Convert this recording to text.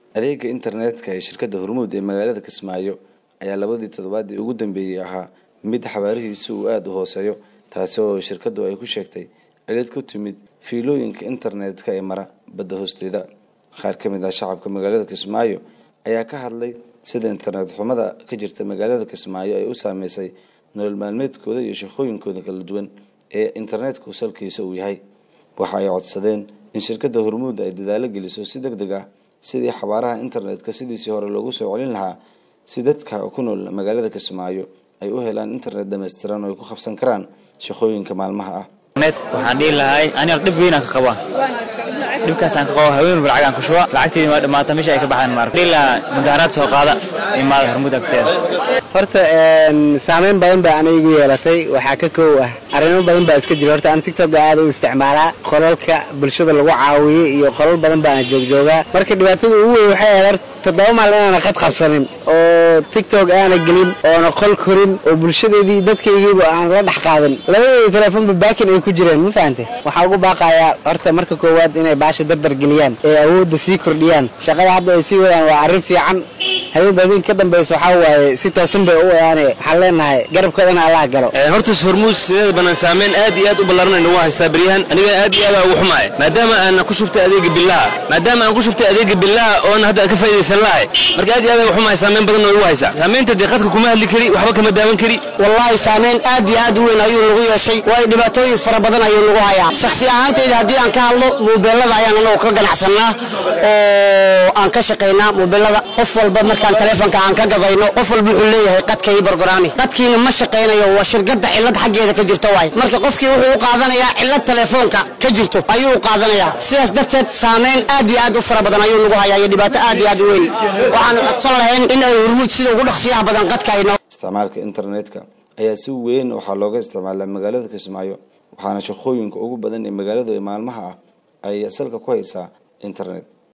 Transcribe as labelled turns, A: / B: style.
A: adeega internetka ee shirkadda hormuud ee magaalada kismaayo ayaa labadii toddobaadii ugu dambeeyey ahaa mid xabaarihiisu uu aada u hooseeyo taasi oo shirkaddu ay ku sheegtay cilid ku timid fiilooyinka internetka ee mara badda hoosteeda qaar ka mid ah shacabka magaalada kismaayo ayaa ka hadlay sida internet xumada ka jirta magaalada kismaayo ay u saameysay nolol maalmeedkooda iyo shaqooyinkooda kala duwan ee internetku salkiisa uu yahay waxa ay codsadeen in shirkadda hormuud ay dadaalo geliso si deg deg ah sidii xabaaraha internetka sidiisii hore loogu soo celin lahaa si dadka ku nool magaalada kismaayo ay u helaan internet dhammaystiran oo ay ku qabsan karaan shaqooyinka maalmaha ah
B: waxaan dhihi lahay aniga dhib weynaan ka qabaa dhibkaasaan ka qabo haween walba lacagaan ku shuba lacagteedi waa dhamaata meesha ay ka baxaan maar dhihi lahaa mudaharaad soo qaada imaada hormuud agteeda
C: horta saameyn badan baa ana igu yeelatay waxaa ka koow ah arrimo badan baa iska jira horta aan tictokga aada u isticmaalaa qolalka bulshada lagu caawiyey iyo qolal badan baana joogjoogaa marka dhibaatada ugu weyn waxay ahayd horta toddoba maalin inaana qad qabsanin oo tictok aana gelin oona qol korin oo bulshadeedii dadkaygiiba aan la dhex qaadin labadeeda telefoonba baakin ay ku jireen ma fahante waxaa ugu baaqayaa horta marka koowaad inay baasha dardar geliyaan ee awoodda sii kordhiyaan shaqada hadda ay sii wadaan waa arrin fiican habeenba habeen ka dambaysa waxaa waaye si toosan bay u wadaane waxaan leenahay garabkoodana allah galo
D: horta hormuud sideeda banaan saameyn aad iyo aad u ballaaran nagu haysaa beryahan aniga aad iyo aad ugu xumaay maadaama aan ku shubtay adeega billaha maadaama aan ku shubtay adeega billaha oona hadda ka faa'idaysan lahay marka aad iyo aad ugu xumaay saameyn badan oo igu haysaa saameynta dee qadka kuma hadli kari waxba kama daawan kari
E: wallaahi saameyn aad iyo aad u weyn ayuu nagu yeeshay waayo dhibaatooyin fara badan ayuu nagu hayaa shakhsi ahaantayda haddii aan ka hadlo muubeelada ayaan anagu ka ganacsannaa oo aan ka shaqaynaa muubeelada qof walba markaan taleefonka aan ka gadayno qof walba wuxuu leeyahay qadka ii bargoraami qadkiina ma shaqaynayo waa shirkadda cillad xaggeeda ka jirto waay marka qofkii wuxuu u qaadanayaa cillad taleefoonka ka jirto ayuu u qaadanayaa sidaas darteed saameyn aad iyo aad u fara badan ayuu nagu hayaa iyo dhibaato aad iyo aad u weyn waxaanu codsan lahayn in ay hormuud sida ugu dhaqsiyaha badan qadka ay
A: isticmaalka internetka ayaa si weyn waxaa looga isticmaalaa magaalada kismaayo waxaana shaqooyinka ugu badan ee magaaladu ee maalmaha ah ay salka ku haysaa internet